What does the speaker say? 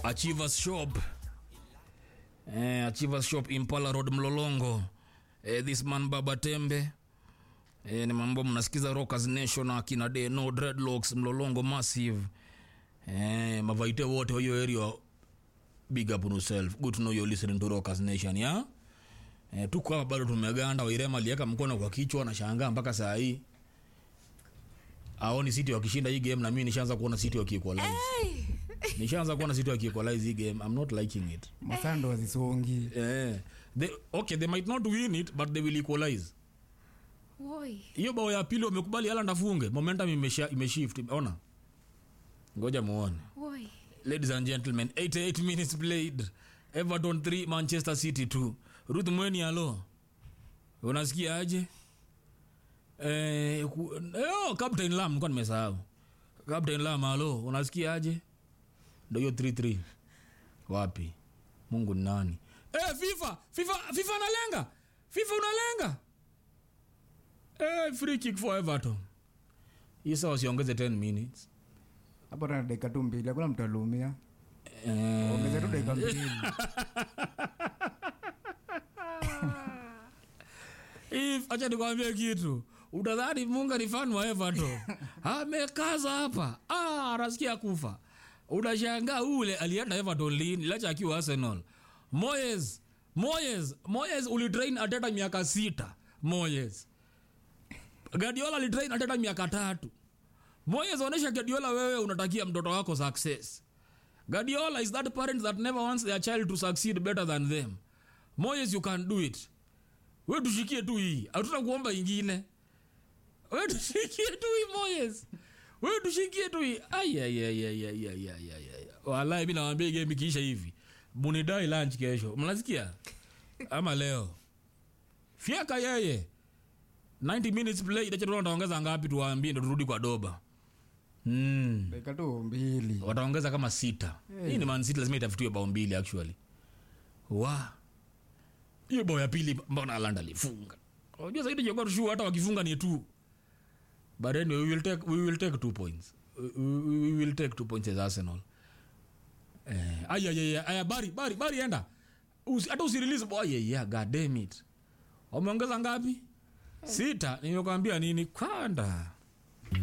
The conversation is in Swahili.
Achievers Shop. Eh, Achievers Shop Impala Road Mlolongo. Eh, this man Baba Tembe. Eh, ni mambo mnasikiza Rockers Nation na akina De No Dreadlocks Mlolongo Massive. Eh, mavaite wote wa hiyo area big up on yourself. Good to know you're listening to Rockers Nation, yeah? Eh, tuko hapa bado tumeganda. Wairema aliweka mkono kwa kichwa na shangaa mpaka saa hii aoni City wakishinda hii game, na mimi nishaanza kuona City wakiequalize. nishaanza kuona City wakiequalize hii game. I'm not liking it. masando wazisongi Eh, they, okay, they might not win it but they will equalize. Woi. Hiyo bao ya pili wamekubali Haaland afunge, momentum imesha imeshift. Ona, ngoja muone. Woi. Ladies and gentlemen, 88 minutes played. Everton 3, Manchester City 2. Ruth Mweni alo. Unasikia aje? Eh, ku, eh, oh, Captain Lam nilikuwa nimesahau. Captain Lam alo, unasikia aje? Ndio hiyo 3-3. Wapi? Mungu ni nani? Eh, FIFA, FIFA, FIFA analenga. FIFA unalenga. Eh, free kick for Everton. Isa wasiongeze 10 minutes. hapo tana dakika tu mbili hakuna mtu aliumia Eh, ongeza tu dakika mbili If acha nikwambie kitu, utadhani Munga ni fan wa Everton. Amekaza hapa, ah, anasikia kufa. Unashangaa ule alienda Everton lini, lacha akiwa Arsenal. Moyes, Moyes, Moyes ulitrain Arteta miaka sita. Moyes. Guardiola alitrain Arteta miaka tatu. Moyes, onesha Guardiola wewe unatakia mtoto wako success. Guardiola is that parent that never wants their child to succeed better than them. Moyes, you can do it we tushikie tu hii hatuna kuomba ingine we tushikie tu hii moyes we tushikie tu hii walai mi nawambia game ikiisha hivi munidai lunch kesho mnasikia ama leo fyaka yeye 90 minutes play itachatu wataongeza ngapi tuwaambie ndo turudi kwa doba mm. dakika tu mbili wataongeza kama sita hii ni Man City lazima itafutiwe bao mbili actually wa hiyo bao ya pili mbona Haaland alifunga unajua zaidi jogo tushu hata wakifunga ni tu but anyway we will take we will take two points we, we, we will take two points as Arsenal eh aya aya aya bari bari bari enda Usi, hata usirelease boy yeah, yeah god damn it wameongeza ngapi sita nimekwambia nini kwanda